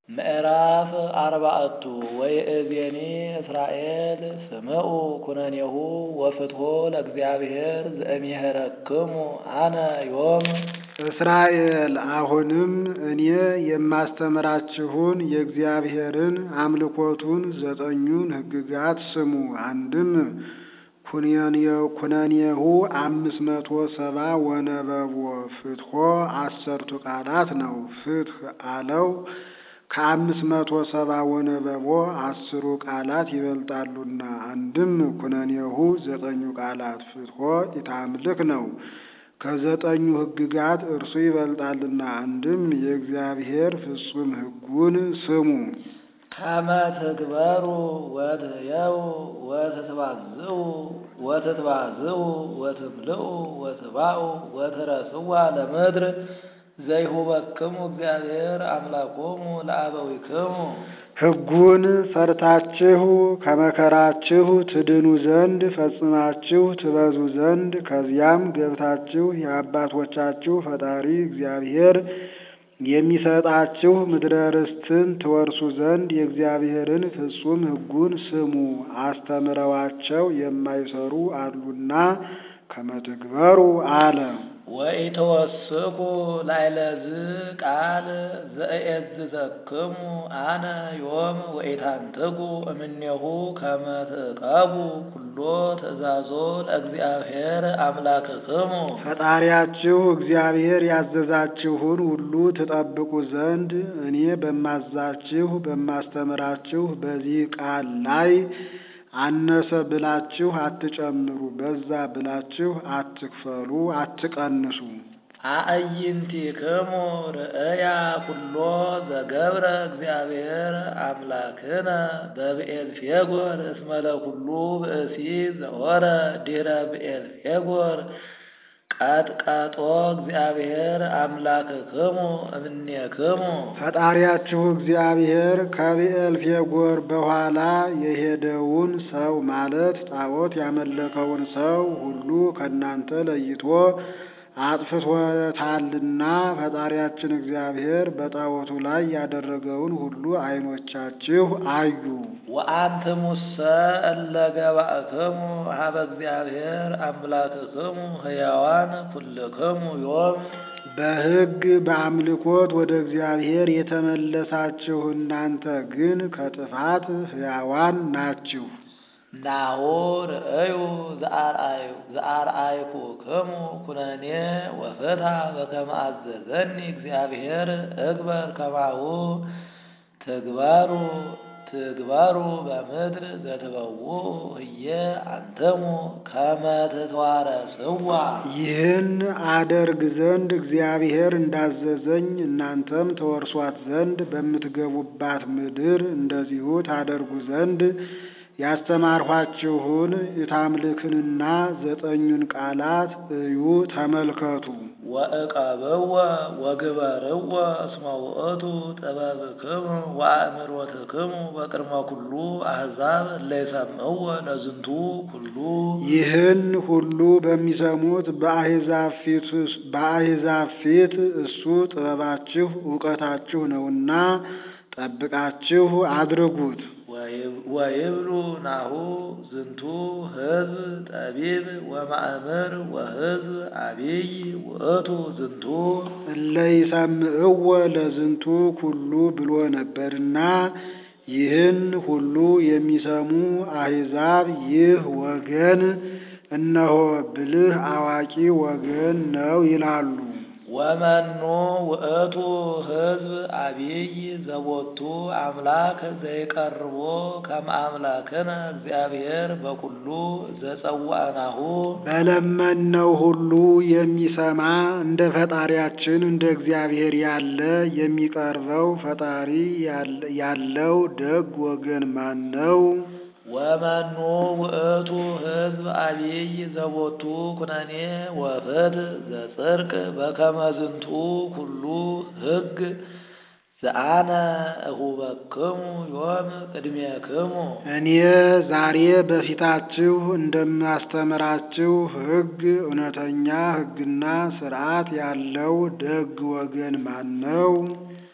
ምዕራፍ አርባዕቱ ወይእዜኒ እስራኤል ስምዑ ኩነኔሁ ወፍትሖ ለእግዚአብሔር ዘእምሄረክሙ አነ ዮም። እስራኤል አሁንም እኔ የማስተምራችሁን የእግዚአብሔርን አምልኮቱን ዘጠኙን ሕግጋት ስሙ። አንድም ኩነኔሁ አምስት መቶ ሰባ ወነበቦ ፍትሖ አሰርቱ ቃላት ነው። ፍትሕ አለው ከአምስት መቶ ሰባ ወነበቦ አስሩ ቃላት ይበልጣሉና። አንድም ኩነኔሁ ዘጠኙ ቃላት ፍትሖ ኢታምልክ ነው። ከዘጠኙ ሕግጋት እርሱ ይበልጣልና። አንድም የእግዚአብሔር ፍጹም ሕጉን ስሙ። ከመ ትግበሩ ወትሕየው ወትትባዝኡ ወትትባዝኡ ወትምልኡ ወትባኡ ወትረስዋ ለምድር ዘይሁበክሙ እግዚአብሔር አምላኮሙ ለአበዊክሙ። ሕጉን ፈርታችሁ ከመከራችሁ ትድኑ ዘንድ ፈጽማችሁ ትበዙ ዘንድ ከዚያም ገብታችሁ የአባቶቻችሁ ፈጣሪ እግዚአብሔር የሚሰጣችሁ ምድረ ርስትን ትወርሱ ዘንድ የእግዚአብሔርን ፍጹም ሕጉን ስሙ። አስተምረዋቸው የማይሰሩ አሉና ከመትግበሩ አለ። ወኢተወስኩ ላዕለዝ ቃል ዘእየዝዘክሙ አነ ዮም ወኢታንትጉ እምኔሁ ከመ ትዕቀቡ ኩሎ ትእዛዞ ለእግዚአብሔር አምላክክሙ። ፈጣሪያችሁ እግዚአብሔር ያዘዛችሁን ሁሉ ትጠብቁ ዘንድ እኔ በማዛችሁ በማስተምራችሁ በዚህ ቃል ላይ አነሰ ብላችሁ አትጨምሩ፣ በዛ ብላችሁ አትክፈሉ፣ አትቀንሱ። አእይንቲክሙ ርእያ ኩሎ ዘገብረ እግዚአብሔር አምላክነ በብኤልፌጎር እስመ ለኩሉ ብእሲ ዘወረ ድኅረ ብኤልፌጎር ቀጥቀጦ እግዚአብሔር አምላክክሙ እምኔክሙ። ፈጣሪያችሁ እግዚአብሔር ከብኤልፌጎር በኋላ የሄደውን ሰው ማለት ጣዖት ያመለከውን ሰው ሁሉ ከእናንተ ለይቶ አጥፍቶታልና ፈጣሪያችን እግዚአብሔር በጣዖቱ ላይ ያደረገውን ሁሉ ዓይኖቻችሁ አዩ። ወአንትሙሰ እለ ገባእክሙ ሀበ እግዚአብሔር አምላክክሙ ሕያዋን ኩልክሙ ዮም። በሕግ በአምልኮት ወደ እግዚአብሔር የተመለሳችሁ እናንተ ግን ከጥፋት ሕያዋን ናችሁ። ናሁ ርእዩ ዘአርአይኩክሙ ኩነኔ ወፍትሐ በከመ አዘዘኒ እግዚአብሔር እግበር ከማሁ ትግበሩ ትግበሩ በምድር ዘትበውዑ ህየ አንትሙ ከመ ትትዋረስዋ። ይህን አደርግ ዘንድ እግዚአብሔር እንዳዘዘኝ እናንተም ተወርሷት ዘንድ በምትገቡባት ምድር እንደዚሁ ታደርጉ ዘንድ ያስተማርኋችሁን የታምልክንና ዘጠኙን ቃላት እዩ ተመልከቱ። ወእቀብዎ ወግበርዎ እስመ ውእቱ ጥበብክሙ ወአእምሮትክሙ በቅድመ ኩሉ አሕዛብ እለ ይሰምዕዎ ለዝንቱ ኩሉ። ይህን ሁሉ በሚሰሙት በአሕዛብ ፊት እሱ ጥበባችሁ እውቀታችሁ ነውና ጠብቃችሁ አድርጉት። ወይብሉ ናሁ ዝንቱ ሕዝብ ጠቢብ ወማእምር ወሕዝብ አቢይ ውእቱ ዝንቱ እለ ይሰምዕዎ ለዝንቱ ኩሉ ብሎ ነበርና ይህን ሁሉ የሚሰሙ አሕዛብ ይህ ወገን እነሆ ብልህ አዋቂ ወገን ነው ይላሉ። ወመኑ ውእቱ ሕዝብ አቢይ ዘቦቱ አምላክ ዘይቀርቦ ከመ አምላክነ እግዚአብሔር በኩሉ ዘጸዋዕናሁ። በለመነው ሁሉ የሚሰማ እንደ ፈጣሪያችን እንደ እግዚአብሔር ያለ የሚቀርበው ፈጣሪ ያለው ደግ ወገን ማን ነው? ወመኑ ውእቱ ሕዝብ አቢይ ዘቦቱ ኩነኔ ወፍትሕ ዘጽድቅ በከመ ዝንቱ ኩሉ ሕግ ዘአነ እሁበክሙ ዮም ቅድሜክሙ። እኔ ዛሬ በፊታችሁ እንደማስተምራችሁ ሕግ እውነተኛ ሕግና ሥርዓት ያለው ደግ ወገን ማን ነው?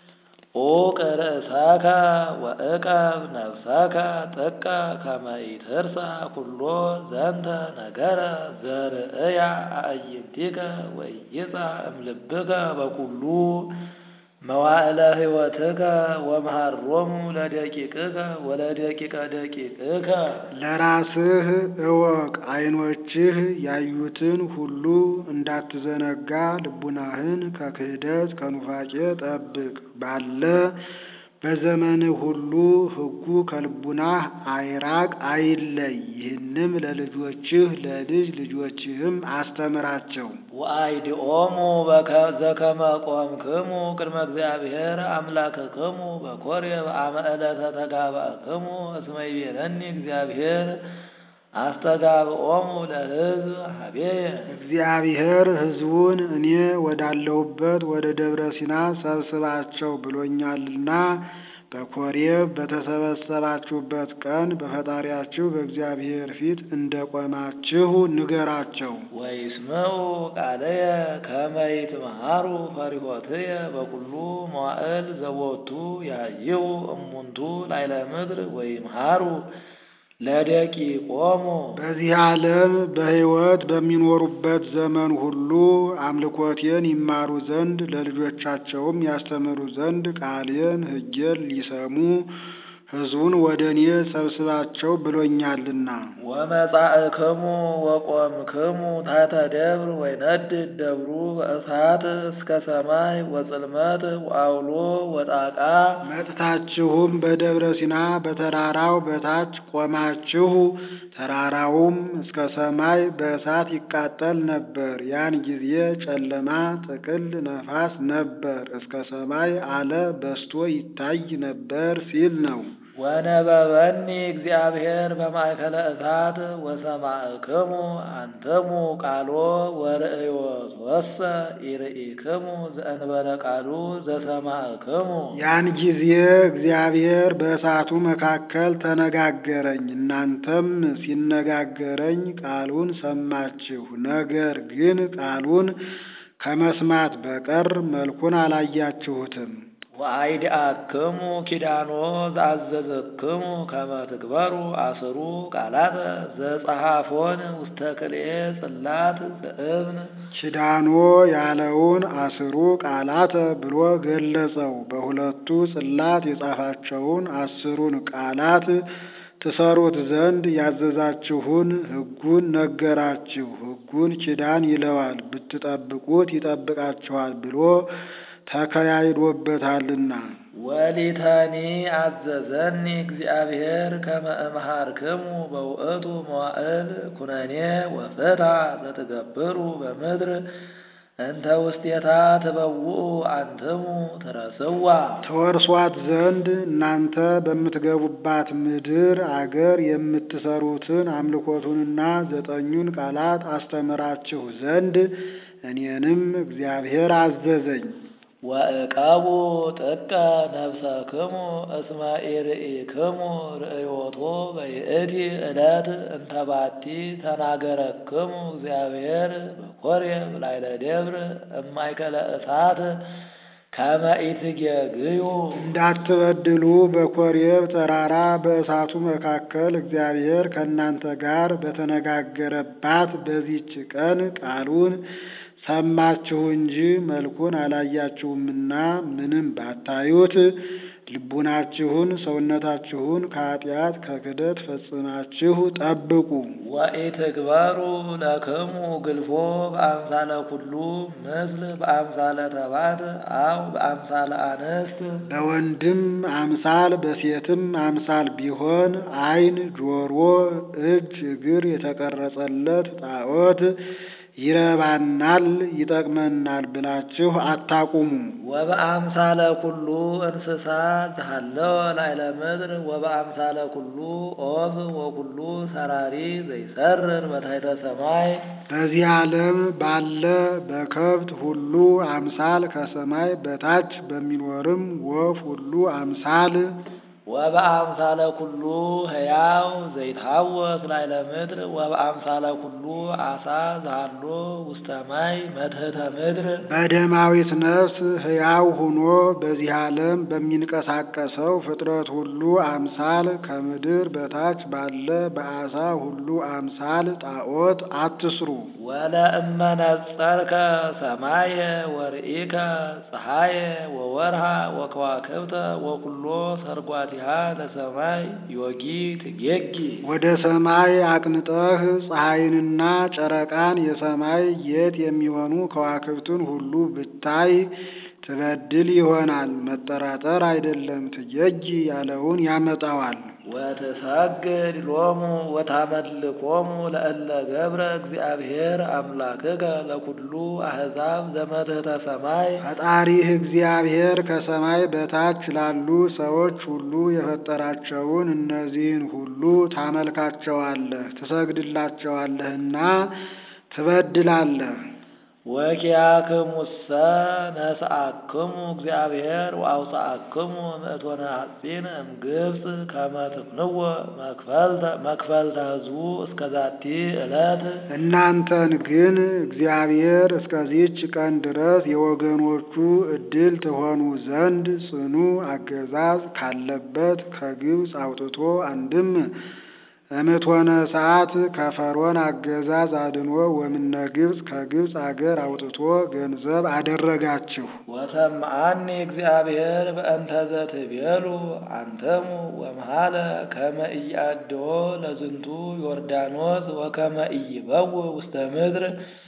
ዑቅ ርእሰከ ወእቀብ ነፍሰከ ጥቀ ከመ ኢትርሳ ኩሎ ዘንተ ነገረ ዘርእያ አዕይንቲከ ወኢይጻ እምልብከ በኩሉ መዋዕለ ሕይወትከ ወመሃሮሙ ለደቂቅከ ወለደቂቀ ደቂቅከ ለራስህ እወቅ፣ ዓይኖችህ ያዩትን ሁሉ እንዳትዘነጋ ልቡናህን ከክህደት ከኑፋቄ ጠብቅ። ባለ በዘመንህ ሁሉ ሕጉ ከልቡናህ አይራቅ አይለይ። ይህንም ለልጆችህ ለልጅ ልጆችህም አስተምራቸው። ወአይድኦሙ ዘከመ ቆምክሙ ቅድመ እግዚአብሔር አምላክክሙ በኮሬብ አመ ዕለተ ተጋባእክሙ እስመ ይቤለኒ እግዚአብሔር አስተጋብኦሙ ለሕዝብ ሀቤየ እግዚአብሔር ሕዝቡን እኔ ወዳለሁበት ወደ ደብረ ሲና ሰብስባቸው ብሎኛልና በኮሬብ በተሰበሰባችሁበት ቀን በፈጣሪያችሁ በእግዚአብሔር ፊት እንደ ቆማችሁ ንገራቸው። ወይስምዑ ቃለየ ከመ ይትምሃሩ ፈሪሆትየ በኩሉ መዋዕል ዘቦቱ ያይሁ እሙንቱ ላዕለ ምድር ወይምሃሩ ለደቂቆሙ በዚህ ዓለም በሕይወት በሚኖሩበት ዘመን ሁሉ አምልኮቴን ይማሩ ዘንድ ለልጆቻቸውም ያስተምሩ ዘንድ ቃሌን ሕጌን ሊሰሙ ሕዝቡን ወደ እኔ ሰብስባቸው ብሎኛልና። ወመጻእክሙ ወቆምክሙ ታሕተ ደብር ወይነድድ ደብሩ በእሳት እስከ ሰማይ ወጽልመት ወአውሎ ወጣቃ መጥታችሁም በደብረ ሲና በተራራው በታች ቆማችሁ፣ ተራራውም እስከ ሰማይ በእሳት ይቃጠል ነበር። ያን ጊዜ ጨለማ ጥቅል ነፋስ ነበር፣ እስከ ሰማይ አለ በስቶ ይታይ ነበር ሲል ነው። ወነበበኒ እግዚአብሔር በማእከለ እሳት ወሰማዕክሙ አንትሙ ቃሎ ወርእዮቶሰ ኢርኢክሙ ዘእንበለ ቃሉ ዘሰማዕክሙ። ያን ጊዜ እግዚአብሔር በእሳቱ መካከል ተነጋገረኝ፣ እናንተም ሲነጋገረኝ ቃሉን ሰማችሁ። ነገር ግን ቃሉን ከመስማት በቀር መልኩን አላያችሁትም። ወአይድአክሙ ኪዳኖ ዘአዘዘክሙ ከመ ትግበሩ አስሩ ቃላተ ዘጸሐፎን ውስተ ክልኤ ጽላት ዘእብን ኪዳኖ ያለውን አስሩ ቃላተ ብሎ ገለጸው። በሁለቱ ጽላት የጻፋቸውን አስሩን ቃላት ትሰሩት ዘንድ ያዘዛችሁን ሕጉን ነገራችሁ። ሕጉን ኪዳን ይለዋል፣ ብትጠብቁት ይጠብቃችኋል ብሎ ተከያይዶበታልና። ወሊተኒ አዘዘኒ እግዚአብሔር ከመ እምሃርክሙ በውእቱ መዋዕል ኩነኔ ወፍትሐ ዘትገብሩ በምድር እንተ ውስቴታ ትበውኡ አንትሙ ትረስዋ ተወርሷት ዘንድ እናንተ በምትገቡባት ምድር አገር የምትሰሩትን አምልኮቱንና ዘጠኙን ቃላት አስተምራችሁ ዘንድ እኔንም እግዚአብሔር አዘዘኝ። ወእቀቡ ጥቀ ነፍሰክሙ እስመ ኢርኢክሙ ርእዮቶ በይእቲ ዕለት እንተ ባቲ ተናገረክሙ እግዚአብሔር በኮሬብ ላዕለ ደብር እማእከለ እሳት ከመ ኢትጌግዩ እንዳትበድሉ በኮሬብ ተራራ በእሳቱ መካከል እግዚአብሔር ከእናንተ ጋር በተነጋገረባት በዚች ቀን ቃሉን ሰማችሁ እንጂ መልኩን አላያችሁምና ምንም ባታዩት ልቡናችሁን ሰውነታችሁን ከኃጢአት ከክደት ፈጽማችሁ ጠብቁ። ወኢትግበሩ ለክሙ ግልፎ በአምሳለ ኩሉ ምስል በአምሳለ ተባት አው በአምሳለ አንስት በወንድም አምሳል በሴትም አምሳል ቢሆን ዓይን፣ ጆሮ፣ እጅ፣ እግር የተቀረጸለት ጣዖት ይረባናል ይጠቅመናል ብላችሁ አታቁሙ። ወበአምሳለ ኩሉ እንስሳ ዘሃለወ ላዕለ ምድር ወበአምሳለ ኩሉ ኦፍ ወኩሉ ሰራሪ ዘይሰርር በታሕተ ሰማይ በዚህ ዓለም ባለ በከብት ሁሉ አምሳል ከሰማይ በታች በሚኖርም ወፍ ሁሉ አምሳል ወበአምሳለ ኩሉ ሕያው ዘይታወክ ላዕለ ምድር ወበአምሳለ ኩሉ አሳ ዘሃሎ ውስተ ማይ መትሕተ ምድር በደማዊት ነፍስ ሕያው ሆኖ በዚህ ዓለም በሚንቀሳቀሰው ፍጥረት ሁሉ አምሳል ከምድር በታች ባለ በአሳ ሁሉ አምሳል ጣዖት አትስሩ። ወለእመ ነጸርከ ሰማየ ወርኢከ ፀሐየ ወወርሃ ወከዋክብተ ወኩሎ ሰርጓቲሃ ለሰማይ ዮጊ ትጌጊ ወደ ሰማይ አቅንጠህ ፀሐይንና ጨረቃን የሰማይ ጌጥ የሚሆኑ ከዋክብትን ሁሉ ብታይ ትበድል ይሆናል። መጠራጠር አይደለም፣ ትጌጊ ያለውን ያመጣዋል። ወትሰግድ ሎሙ ወታመልኮሙ ለእለ ገብረ እግዚአብሔር አምላክከ ለኩሉ አሕዛብ ዘመትሕተ ሰማይ ፈጣሪህ እግዚአብሔር ከሰማይ በታች ላሉ ሰዎች ሁሉ የፈጠራቸውን እነዚህን ሁሉ ታመልካቸዋለህ፣ ትሰግድላቸዋለህና ትበድላለህ። ወኪያክሙሰ ነስአክሙ እግዚአብሔር ወአውፅአክሙ ምእቶነ ሐጺን እምግብፅ ከመ ትፍንዎ መክፈልተ ሕዝቡ እስከ ዛቲ ዕለት እናንተን ግን እግዚአብሔር እስከዚች ቀን ድረስ የወገኖቹ ዕድል ትሆኑ ዘንድ ጽኑ አገዛዝ ካለበት ከግብፅ አውጥቶ አንድም እምትሆነ ሰዓት ከፈርዖን አገዛዝ አድኖ ወምነ ግብፅ ከግብፅ አገር አውጥቶ ገንዘብ አደረጋችሁ። ወሰምዓኒ እግዚአብሔር በእንተ ዘትቤሉ አንተሙ ወመሃለ ከመ ኢያድዎ ለዝንቱ ዮርዳኖስ ወከመ ኢይበውእ ውስተ ምድር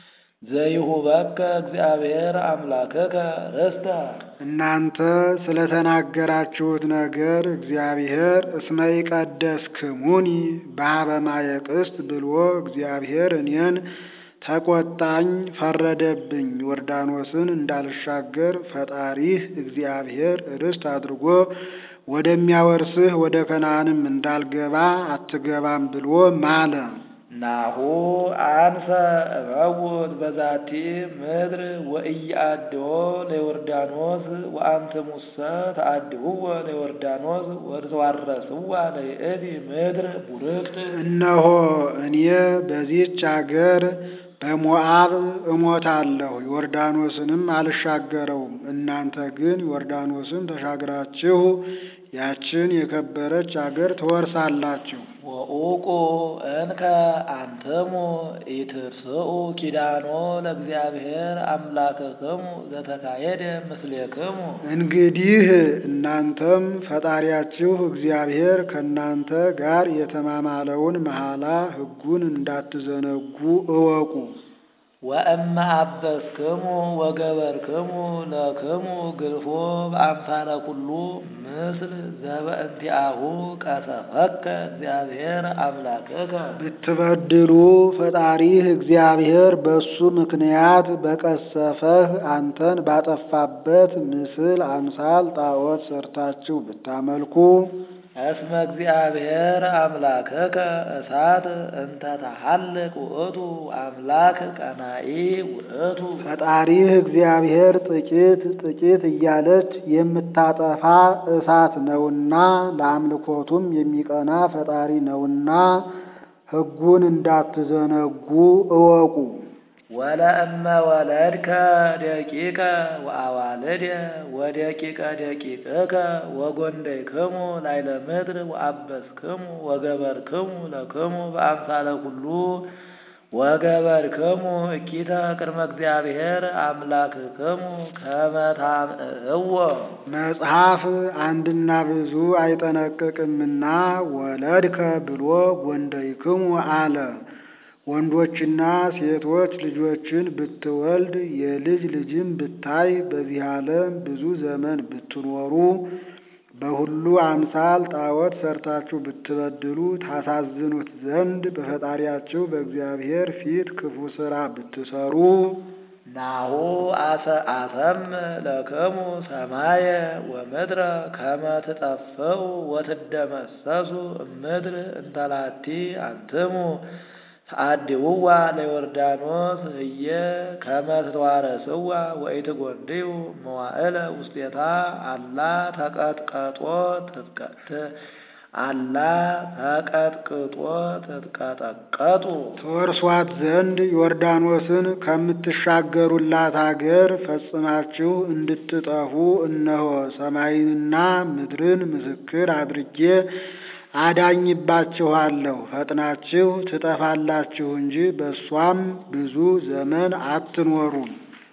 ዘይሁበከ እግዚአብሔር አምላክከ ርስተ እናንተ ስለተናገራችሁት ነገር እግዚአብሔር እስመ ይቀደስክሙኒ በኀበ ማየ ቅስት ብሎ እግዚአብሔር እኔን ተቆጣኝ፣ ፈረደብኝ። ዮርዳኖስን እንዳልሻገር ፈጣሪህ እግዚአብሔር ርስት አድርጎ ወደሚያወርስህ ወደ ከነዓንም እንዳልገባ አትገባም ብሎ ማለ። ናሁ አንሰ እመውት በዛቲ ምድር ወኢያድዎ ለዮርዳኖስ ወአንትሙሰ ተአድህዎ ለዮርዳኖስ ወትዋረስዋ ለይእቲ ምድር ቡርክት እነሆ እኔ በዚህች አገር በሞዓብ እሞታለሁ፣ ዮርዳኖስንም አልሻገረውም። እናንተ ግን ዮርዳኖስን ተሻግራችሁ ያችን የከበረች አገር ትወርሳላችሁ። ወኡቁ እንከ አንትሙ ኢትርስኡ ኪዳኖ ለእግዚአብሔር አምላክክሙ ዘተካየደ ምስሌክሙ። እንግዲህ እናንተም ፈጣሪያችሁ እግዚአብሔር ከእናንተ ጋር የተማማለውን መሐላ ሕጉን እንዳትዘነጉ እወቁ። ወእመ አበስክሙ ወገበርክሙ ለክሙ ግልፎ በአምሳለ ኩሉ ምስል ዘበእንቲአሁ ቀሰፈከ እግዚአብሔር አምላክከ ብትበድሉ ፈጣሪህ እግዚአብሔር በሱ ምክንያት በቀሰፈህ አንተን ባጠፋበት ምስል አምሳል ጣዖት ሰርታችሁ ብታመልኩ እስመ እግዚአብሔር አምላክከ እሳት እንተ ተሐልቅ ውእቱ አምላክ ቀናኢ ውእቱ ፈጣሪህ እግዚአብሔር ጥቂት ጥቂት እያለች የምታጠፋ እሳት ነውና ለአምልኮቱም የሚቀና ፈጣሪ ነውና ሕጉን እንዳትዘነጉ እወቁ። ወለእመ ወለድከ ደቂቀ ወአዋልደ ወደቂቀ ደቂቅከ ወጎንደይክሙ ላዕለ ምድር ወአበስክሙ ወገበርክሙ ለክሙ በአምሳለ ኩሉ ወገበርክሙ እኪተ ቅድመ እግዚአብሔር አምላክክሙ ከመ ታምዕዎ መጽሐፍ አንድና ብዙ አይጠነቅቅምና ወለድከ ብሎ ጎንደይክሙ አለ። ወንዶችና ሴቶች ልጆችን ብትወልድ የልጅ ልጅም ብታይ በዚህ ዓለም ብዙ ዘመን ብትኖሩ በሁሉ አምሳል ጣዖት ሰርታችሁ ብትበድሉ ታሳዝኑት ዘንድ በፈጣሪያችሁ በእግዚአብሔር ፊት ክፉ ሥራ ብትሰሩ ናሁ አሰም ለክሙ ሰማየ ወምድረ ከመ ትጠፍኡ ወትደመሰሱ እምድር እንተላቲ አንትሙ ተአድውዋ ለዮርዳኖስ ህየ ከመ ትተዋረስዋ ወኢትጐንድዩ መዋዕለ ውስቴታ አላ ተቀጥቀጦ አላ ተቀጥቅጦ ትትቀጠቀጡ ተወርሷት ዘንድ ዮርዳኖስን ከምትሻገሩላት አገር ፈጽማችሁ እንድትጠፉ እነሆ ሰማይንና ምድርን ምስክር አድርጌ አዳኝባችኋለሁ። ፈጥናችሁ ትጠፋላችሁ እንጂ በእሷም ብዙ ዘመን አትኖሩም።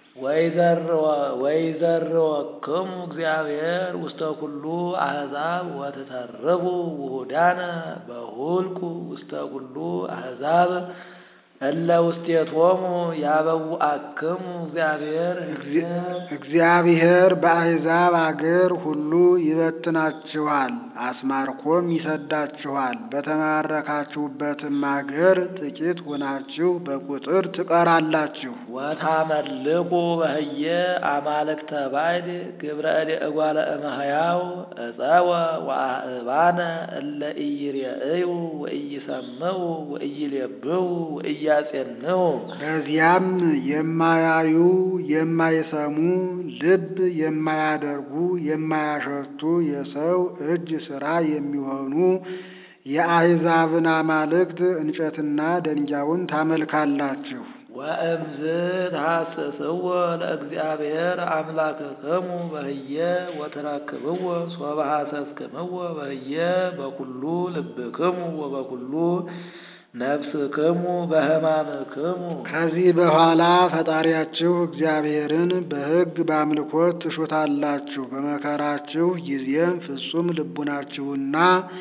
ወይዘርወክሙ እግዚአብሔር ውስተ ኩሉ አሕዛብ ወትተርፉ ውሁዳነ በሁልቁ ውስተ ኩሉ አሕዛብ እለ ውስቴቶሙ ያበውአክሙ እግዚአብሔር እግዚአብሔር በአሕዛብ አገር ሁሉ ይበትናችኋል፣ አስማርኮም ይሰዳችኋል። በተማረካችሁበትም አገር ጥቂት ሆናችሁ በቁጥር ትቀራላችሁ። ወታመልኩ በህየ አማልክተ ባዕድ ግብረ እደ እጓለ እመሕያው እፀወ ወአእባነ እለ ኢይሬእዩ ወኢይሰምዑ ወኢይሌብሑ ወኢያጼንዑ በዚያም የማያዩ የማይሰሙ ልብ የማያደርጉ የማያሸቱ የሰው እጅ ሥራ የሚሆኑ የአሕዛብን አማልክት እንጨትና ደንጊያውን ታመልካላችሁ። ወእምዝ ተሐስስዎ ለእግዚአብሔር አምላክክሙ በህየ ወትረክብዎ ሶበ ሐሰስክምዎ በህየ በኩሉ ልብክሙ ወበኩሉ ነፍስክሙ በሕማምክሙ ከዚህ በኋላ ፈጣሪያችሁ እግዚአብሔርን በሕግ በአምልኮት ትሹታላችሁ። በመከራችሁ ጊዜም ፍጹም ልቡናችሁና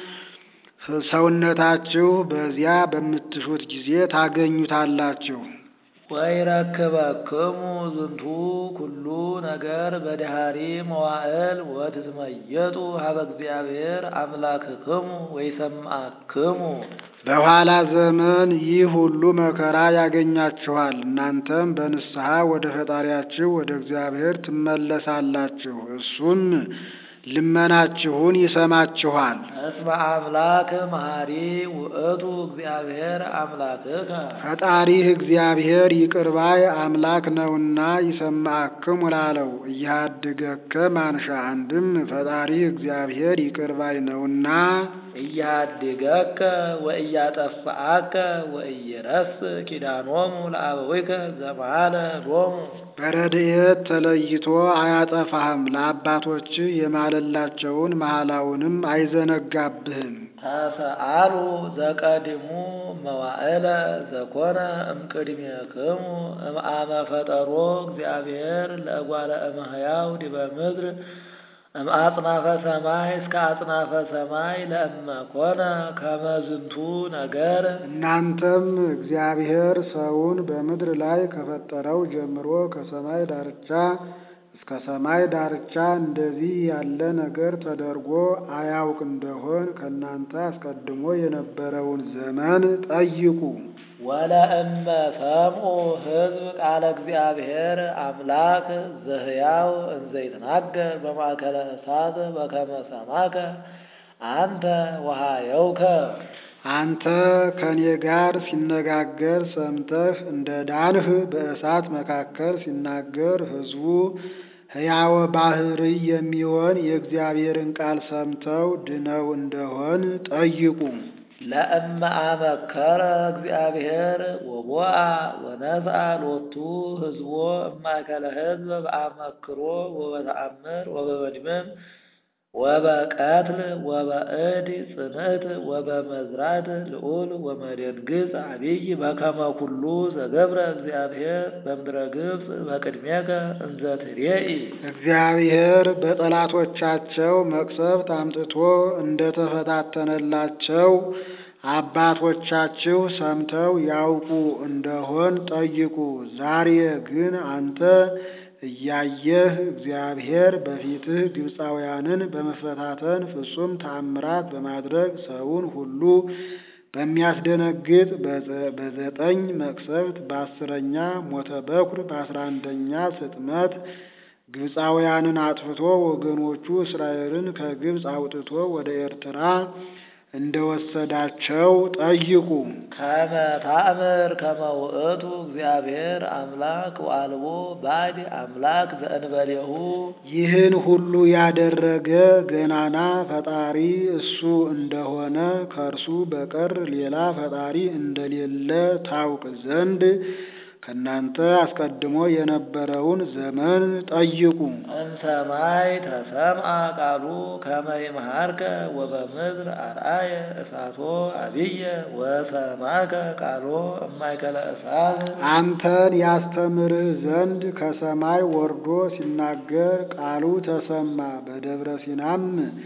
ሰውነታችሁ በዚያ በምትሹት ጊዜ ታገኙታላችሁ። ወይረክበክሙ ዝንቱ ኩሉ ነገር በድሃሪ መዋዕል ወትትመየጡ ሀበ እግዚአብሔር አምላክክሙ ወይሰምዓክሙ በኋላ ዘመን ይህ ሁሉ መከራ ያገኛችኋል። እናንተም በንስሐ ወደ ፈጣሪያችሁ ወደ እግዚአብሔር ትመለሳላችሁ። እሱም ልመናችሁን ይሰማችኋል። እስመ አምላክ መሐሪ ውእቱ እግዚአብሔር አምላክከ ፈጣሪህ እግዚአብሔር ይቅርባይ አምላክ ነውና ይሰማዕክሙ ላለው እያድገከ ማንሻ አንድም ፈጣሪህ እግዚአብሔር ይቅርባይ ነውና እያድገከ ወእያጠፋአከ ወእይረስ ኪዳኖሙ ለአበዊከ ዘመሃለ ሎሙ በረድኤት ተለይቶ አያጠፋህም። ለአባቶች የማለላቸውን መሐላውንም አይዘነጋብህም። ተሰአሉ ዘቀድሙ መዋዕለ ዘኮነ እምቅድሜክሙ እምአመ ፈጠሮ እግዚአብሔር ለእጓለ እመሕያው ዲበ ምድር እምአጽናፈ ሰማይ እስከ አጽናፈ ሰማይ ለእመ ኮነ ከመ ዝንቱ ነገር እናንተም እግዚአብሔር ሰውን በምድር ላይ ከፈጠረው ጀምሮ ከሰማይ ዳርቻ እስከ ሰማይ ዳርቻ እንደዚህ ያለ ነገር ተደርጎ አያውቅ እንደሆን ከእናንተ አስቀድሞ የነበረውን ዘመን ጠይቁ። ወለእመ ሰምዑ ሕዝብ ቃለ እግዚአብሔር አምላክ ዘሕያው እንዘ ይትናገር በማእከለ እሳት በከመ ሰማከ አንተ ወሃየውከ አንተ ከእኔ ጋር ሲነጋገር ሰምተህ እንደ ዳንህ በእሳት መካከል ሲናገር ሕዝቡ ሕያወ ባሕርይ የሚሆን የእግዚአብሔርን ቃል ሰምተው ድነው እንደሆን ጠይቁ። ለእመ አመከረ እግዚአብሔር ወቦአ ወነስአ ሎቱ ሕዝቦ እማእከለ ሕዝብ በአመክሮ ወበተአምር ወበመድመም ወበቀትል ወበእድ ጽንዕት ወበመዝራት ልዑል ወመደንግጽ አብይ በከመ ኩሉ ዘገብረ እግዚአብሔር በምድረ ግብፅ በቅድሜከ እንዘ ትሬኢ እግዚአብሔር በጠላቶቻቸው መቅሰፍት አምጥቶ እንደተፈታተነላቸው አባቶቻችሁ ሰምተው ያውቁ እንደሆን ጠይቁ። ዛሬ ግን አንተ እያየህ እግዚአብሔር በፊትህ ግብፃውያንን በመፈታተን ፍጹም ተአምራት በማድረግ ሰውን ሁሉ በሚያስደነግጥ በዘጠኝ መቅሰፍት በአስረኛ ሞተ በኩር በአስራ አንደኛ ስጥመት ግብፃውያንን አጥፍቶ ወገኖቹ እስራኤልን ከግብፅ አውጥቶ ወደ ኤርትራ እንደወሰዳቸው ጠይቁ። ከመ ታእምር ከመ ውእቱ እግዚአብሔር አምላክ ወአልቦ ባዕድ አምላክ ዘእንበሌሁ ይህን ሁሉ ያደረገ ገናና ፈጣሪ እሱ እንደሆነ ከእርሱ በቀር ሌላ ፈጣሪ እንደሌለ ታውቅ ዘንድ ከእናንተ አስቀድሞ የነበረውን ዘመን ጠይቁ። እምሰማይ ተሰምዐ ቃሉ ከመ ይምሃርከ ወበምድር አርአየ እሳቶ አብየ ወሰማከ ቃሎ እማእከለ እሳት አንተን ያስተምርህ ዘንድ ከሰማይ ወርዶ ሲናገር ቃሉ ተሰማ። በደብረ ሲናም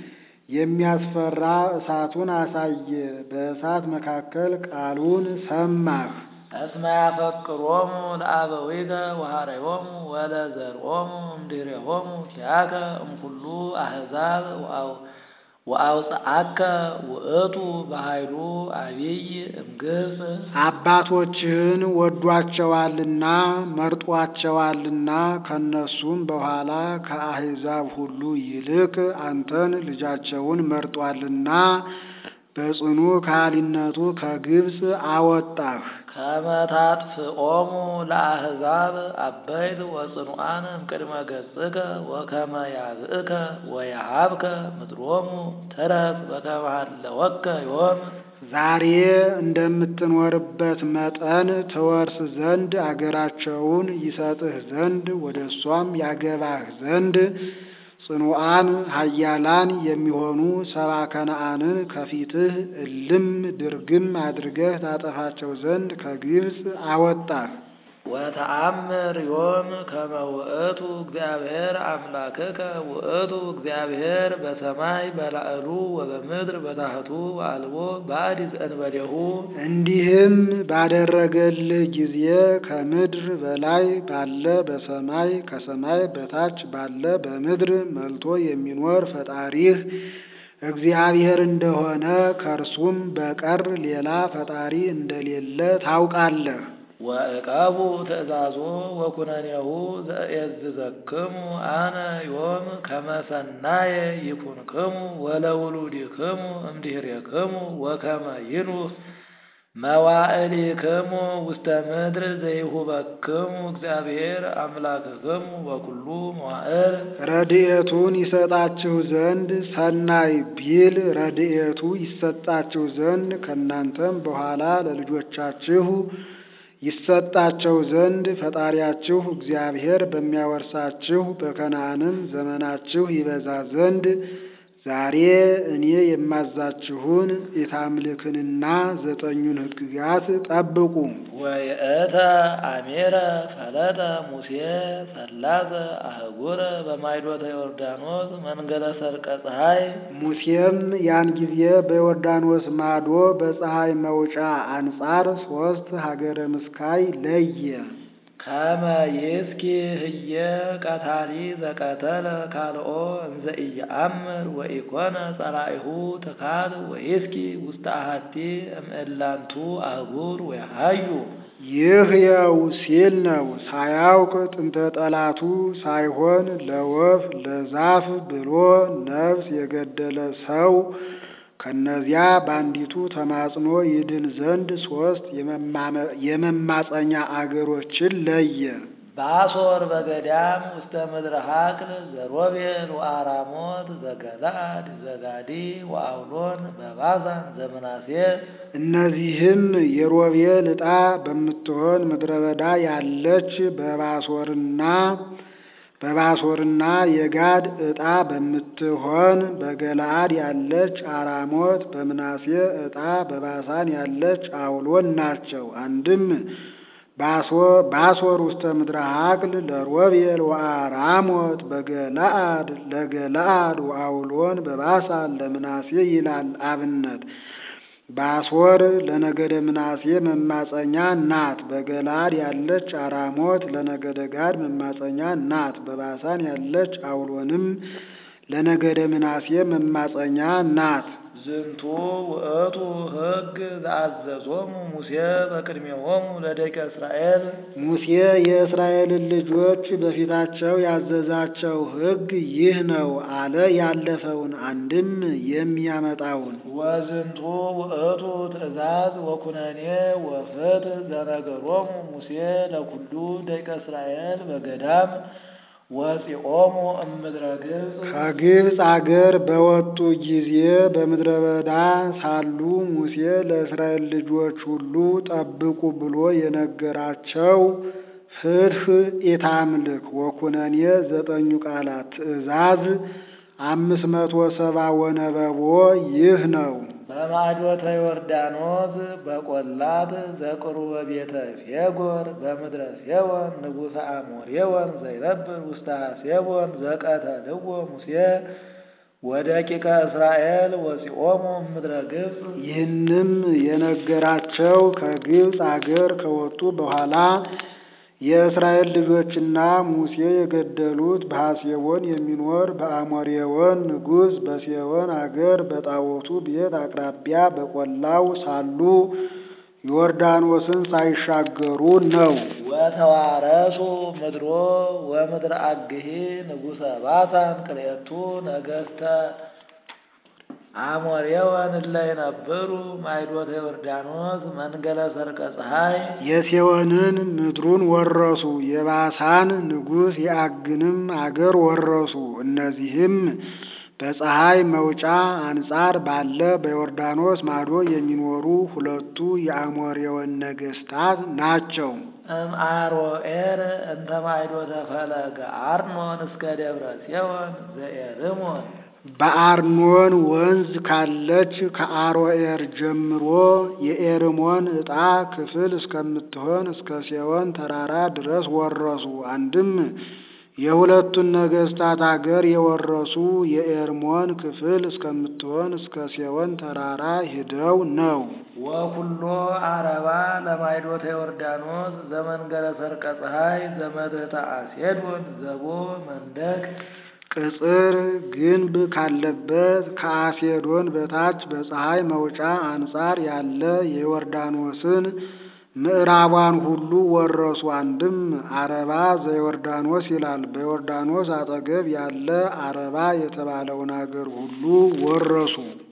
የሚያስፈራ እሳቱን አሳየ። በእሳት መካከል ቃሉን ሰማህ። እስመ ያፈቅሮሙ ለአበዊከ ወሃረዮሙ ወለዘርኦሙ እምድኅሬሆሙ ኪያከ እምኩሉ አሕዛብ ወአውፅአከ ውእቱ በኃይሉ አቢይ እምግብፅ አባቶችህን ወዷቸዋልና መርጧቸዋልና ከነሱም በኋላ ከአሕዛብ ሁሉ ይልቅ አንተን ልጃቸውን መርጧልና በጽኑ ከሃሊነቱ ከግብፅ አወጣህ። ከመ ታጥፍኦሙ ለአሕዛብ አበይት ወጽኑዓን እምቅድመ ገጽከ ወከመ ያብእከ ወየሃብከ ምድሮሙ ትረስ በከመ ሀለወከ ዮም ዛሬ እንደምትኖርበት መጠን ትወርስ ዘንድ አገራቸውን ይሰጥህ ዘንድ ወደ እሷም ያገባህ ዘንድ ጽኑዓን ኃያላን የሚሆኑ ሰባ ከነዓንን ከፊትህ እልም ድርግም አድርገህ ታጠፋቸው ዘንድ ከግብፅ አወጣህ። ወተአምር ዮም ከመ ውእቱ እግዚአብሔር አምላክከ ውእቱ እግዚአብሔር በሰማይ በላዕሉ ወበምድር በታሕቱ ወአልቦ ባዕድ ዘእንበሌሁ እንዲህም ባደረገልህ ጊዜ ከምድር በላይ ባለ በሰማይ ከሰማይ በታች ባለ በምድር መልቶ የሚኖር ፈጣሪህ እግዚአብሔር እንደሆነ ከእርሱም በቀር ሌላ ፈጣሪ እንደሌለ ታውቃለህ። ወዕቀቡ ትእዛዞ ወኩነኔሁ ዘእየዝዘክሙ አነ ዮም ከመ ሰናየ ይኩንክሙ ወለውሉድክሙ እምድኅሬክሙ ወከመ ይኑህ መዋዕሊክሙ ውስተ ምድር ዘይሁበክሙ እግዚአብሔር አምላክክሙ በኩሉ መዋዕል ረድኤቱን ይሰጣችሁ ዘንድ ሰናይ ቢል ረድኤቱ ይሰጣችሁ ዘንድ ከእናንተም በኋላ ለልጆቻችሁ ይሰጣቸው ዘንድ ፈጣሪያችሁ እግዚአብሔር በሚያወርሳችሁ በከነዓንም ዘመናችሁ ይበዛ ዘንድ ዛሬ እኔ የማዛችሁን የታምልክንና ዘጠኙን ሕግጋት ጠብቁ። ወይእተ አሜረ ፈለጠ ሙሴ ሰላሰ አህጉረ በማይዶተ ዮርዳኖስ መንገደ ሰርቀ ፀሐይ ሙሴም ያን ጊዜ በዮርዳኖስ ማዶ በፀሐይ መውጫ አንጻር ሦስት ሀገረ ምስካይ ለየ። ከመ ይስኪ ህየ ቀታሊ ዘቀተለ ካልኦ እንዘ ኢየአምር ወኢኮነ ጸራኢሁ ትካል ወይስኪ ውስተ አሐቲ እምእላንቱ አህጉር ወያሃዩ ይህ የው ሲል ነው። ሳያውቅ ጥንተ ጠላቱ ሳይሆን ለወፍ ለዛፍ ብሎ ነፍስ የገደለ ሰው ከነዚያ በአንዲቱ ተማጽኖ ይድን ዘንድ ሦስት የመማፀኛ አገሮችን ለየ። ባሶር በገዳም ውስተ ምድረ ሀቅል ዘሮቤል ወአራሞት ዘገላድ ዘጋዲ ወአውሎን በባሳን ዘምናሴ እነዚህም የሮቤል ዕጣ በምትሆን ምድረ በዳ ያለች በባሶርና በባሶርና የጋድ ዕጣ በምትሆን በገለአድ ያለች አራሞት በምናሴ ዕጣ በባሳን ያለች አውሎን ናቸው። አንድም ባሶር ውስተ ምድረ ሀቅል ለሮቤል ወአራሞት በገለአድ ለገለአድ ወአውሎን በባሳን ለምናሴ ይላል አብነት። ባሶር ለነገደ ምናሴ መማፀኛ ናት። በገላድ ያለች አራሞት ለነገደ ጋድ መማፀኛ ናት። በባሳን ያለች አውሎንም ለነገደ ምናሴ መማፀኛ ናት። ዝንቱ ውእቱ ሕግ ዘአዘዞሙ ሙሴ በቅድሜሆሙ ለደቂቀ እስራኤል ሙሴ የእስራኤልን ልጆች በፊታቸው ያዘዛቸው ሕግ ይህ ነው አለ። ያለፈውን አንድም የሚያመጣውን ወዝንቱ ውእቱ ትእዛዝ ወኩነኔ ወፍትሕ ዘነገሮሙ ሙሴ ለኩሉ ደቂቀ እስራኤል በገዳም ወፂኦሙ እምድረ ግብፅ ከግብፅ አገር በወጡ ጊዜ በምድረ በዳ ሳሉ ሙሴ ለእስራኤል ልጆች ሁሉ ጠብቁ ብሎ የነገራቸው ፍትሕ ኢታምልክ ወኩነኔ ዘጠኙ ቃላት ትእዛዝ አምስት መቶ ሰባ ወነበቦ ይህ ነው። በማዕዶተ ዮርዳኖስ በቈላት ዘቅሩበ ቤተ ፌጎር በምድረ ሴዎን ንጉሠ አሞሬዎን ዘይነብር ውስተ ሴዎን ዘቀተልዎ ሙሴ ወደቂቀ እስራኤል ወፂኦሙ እምድረ ግብፅ ይህንም የነገራቸው ከግብፅ አገር ከወጡ በኋላ የእስራኤል ልጆችና ሙሴ የገደሉት በሐሴቦን የሚኖር በአሞሬዎን ንጉሥ በሴዎን አገር በጣዖቱ ቤት አቅራቢያ በቈላው ሳሉ ዮርዳኖስን ሳይሻገሩ ነው። ወተዋረሱ ምድሮ ወምድረ አግሂ ንጉሠ ባሳን ክልኤቱ ነገሥተ አሞሬዎን እለ ይነብሩ ማዕዶተ ዮርዳኖስ መንገለ ሰርቀ ፀሐይ የሴዎንን ምድሩን ወረሱ። የባሳን ንጉሥ የአግንም አገር ወረሱ። እነዚህም በፀሐይ መውጫ አንጻር ባለ በዮርዳኖስ ማዶ የሚኖሩ ሁለቱ የአሞሬዎን ነገሥታት ናቸው። እምአሮኤር እንተ ማዕዶተ ፈለገ አርኖን እስከ ደብረ ሴዎን ዘኤርሞን በአርኖን ወንዝ ካለች ከአሮኤር ጀምሮ የኤርሞን ዕጣ ክፍል እስከምትሆን እስከ ሴዎን ተራራ ድረስ ወረሱ። አንድም የሁለቱን ነገሥታት አገር የወረሱ የኤርሞን ክፍል እስከምትሆን እስከ ሴዎን ተራራ ሂደው ነው። ወኩሎ አረባ ለማዕዶተ ዮርዳኖስ ዘመንገለ ሰርቀ ፀሐይ ዘመትሕተ አሴዶን ዘቦ መንደቅ ቅጽር ግንብ ካለበት ከአሴዶን በታች በፀሐይ መውጫ አንጻር ያለ የዮርዳኖስን ምዕራቧን ሁሉ ወረሱ። አንድም አረባ ዘዮርዳኖስ ይላል። በዮርዳኖስ አጠገብ ያለ አረባ የተባለውን አገር ሁሉ ወረሱ።